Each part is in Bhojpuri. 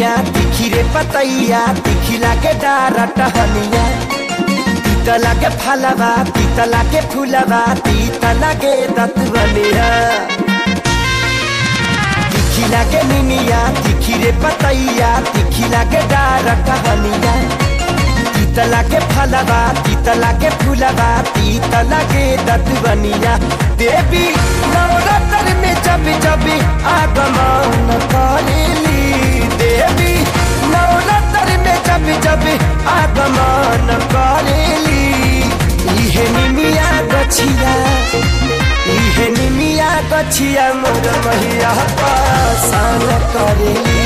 निमिया तिखी रे पतैया तिखी लागे डारा टहनिया तीत लागे फलवा तीत लागे फूलवा तीत लागे दतवनिया तिखी लागे निमिया तिखी रे पतैया तिखी लागे डारा टहनिया तीत लागे फलवा तीत लागे फूलवा तीत लागे दतवनिया देवी नवरात्र में जब जब आगमन करेली देवी नवरात्र में जब जब आगमन करेली इहे निमिया गछिया इहे निमिया गछिया मोर मैया पासान करेली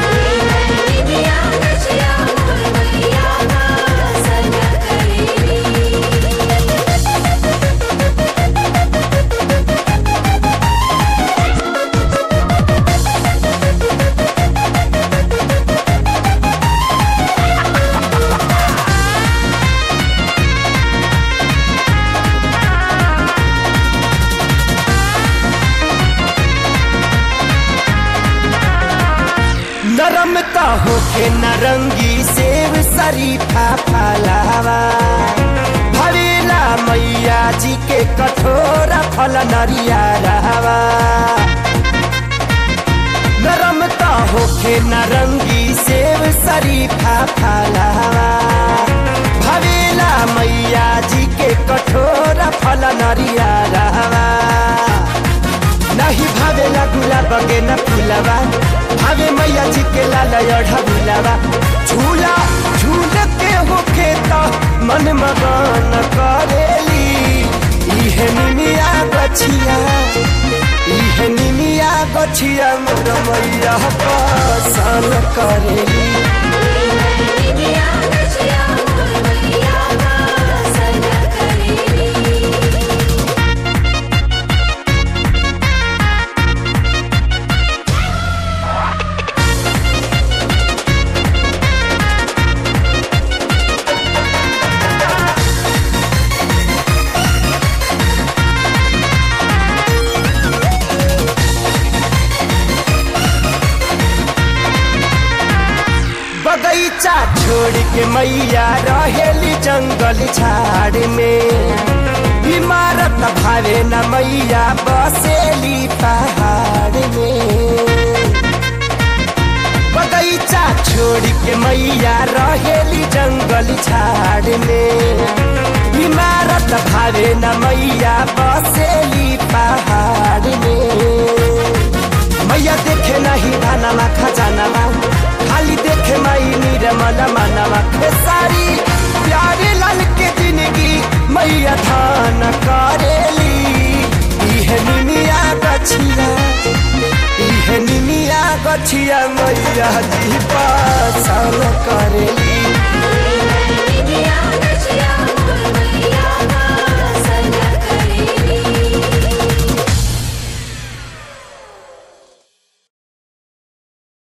नरमता होके नरंगी सेव शरीफा फलावा भवेला मैया जी के कठोरा फल नरिया रहवा नरमता होके नरंगी सेव शरीफा फलावा भवेला मैया जी के कठोरा फल नरिया रहवा नहीं भावेला गुलाब के न फूलवा भावे मैया जी के लाल अढ़ा भूलवा झूला झूल के होके तो मन मगन करेली इहे निमिया गछिया इहे निमिया गछिया मोर मैया पसन करेली बगैचा छोड़ के मैया रहेली जंगल झाड़ में इमारत भावे न मैया बसेली पहाड़ में बगैचा छोड़ के मैया रहेली जंगल झाड़ में इमारत भावे न मैया बसेली पहाड़ में मैया देखे नहीं धानमा खजानामा खाली देखे माई निर्मल मनवा खेसारी प्यारे लाल के जिंदगी मैया धान करेली इहे निमिया गछिया इहे निमिया गछिया मैया जी पासन करेली Yeah.